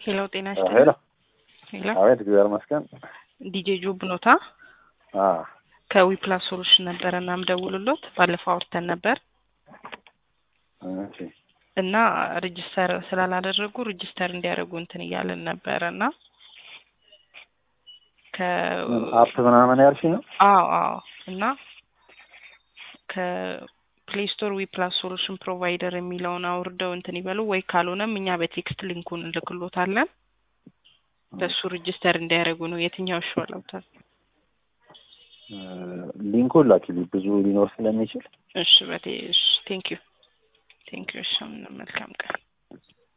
ሄሎ ጤና ሄሎ ይስጥልኝ። ሄሎ አቤት፣ እግዚአብሔር ይመስገን። ዲጄ ጆብ ኖታ አ ከዊፕላስ ሶሉሽን ነበረ እና ምደውልሎት ባለፈው አውርተን ነበር እሺ፣ እና ሬጅስተር ስላላደረጉ ሬጅስተር እንዲያደርጉ እንትን እያለን ነበረ እና ከ ምን አፕ ምናምን ያልሽኝ ነው? አዎ አዎ እና ከፕሌይ ስቶር ዊፕላስ ሶሉሽን ፕሮቫይደር የሚለውን አውርደው እንትን ይበሉ ወይ ካልሆነም እኛ በቴክስት ሊንኩን እንልክሎታለን በሱ ሬጅስተር እንዲያደርጉ ነው። የትኛው ይሻላውታል? እ ሊንኩን ላኪልኝ ብዙ ሊኖር ስለሚችል እሺ በቴ እሺ ቴንክ ዩ ቴንክ ዩ እሺ መልካም ቀን